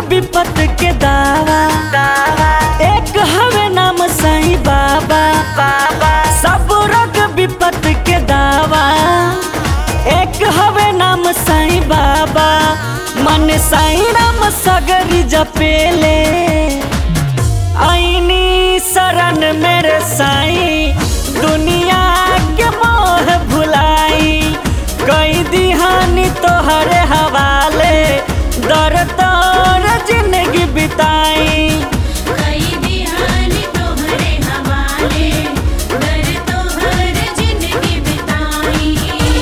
विपत के दावा एक हवे नाम साईं बाबा बाबा सब रोग विपत के दावा एक हवे नाम साईं बाबा मन साईं राम सगरी जपेले आईनी शरण मेरे साईं दुनिया के मोह भुलाई कई दिहानी तोहरे हवाले दर तोर जिंदगी बिताई कई बिहानी तोहरे हवाले दर तोहर जिंदगी बिताई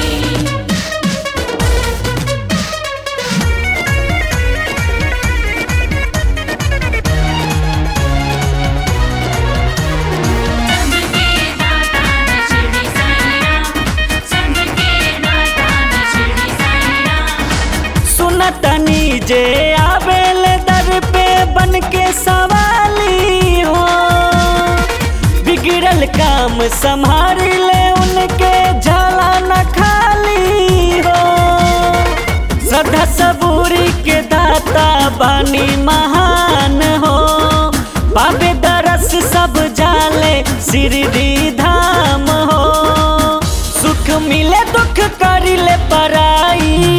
सबके दाता है शिरडी साईं राम सबके दाता है शिरडी साईं राम सुनतनी जे आवेल दर पे बन के सवाली हो बिगड़ल काम संभाल ले उनके झाला न खाली हो श्रद्धा सबूरी के दाता बानी महान हो पावे दरस सब जाले शिरडी धाम हो सुख मिले दुख करिले पराई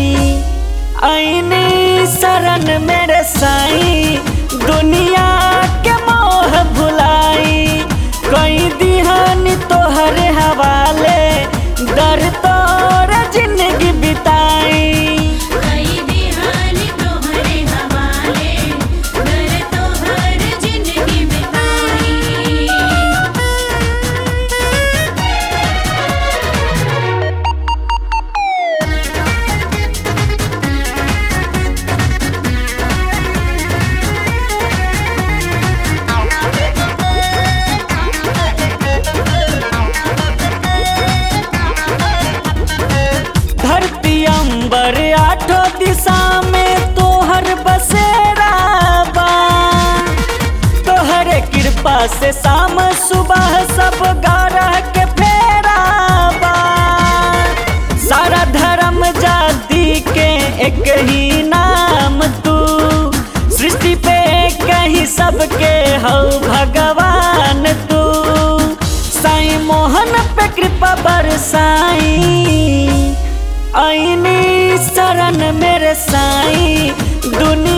आईनी शरण मेरे साईं दुनिया के मोह भुलाई कई दिहानी तोहरे हवाले दर तोर जिंदगी बिताई कई बिहानी तोहरे हवाले दर तोहर जिंदगी बिताई धरती अंबर आठो दिशा में तोहर बसेरा बा तोहर कृपा से शाम सुबह सब गारह के फेरा बा सारा धर्म जाति के एक ही नाम तू सृष्टि पे कहीं सबके हो भगवान तू साईं मोहन पे कृपा बरसाई आईनी शरण मेरे साईं दुनिया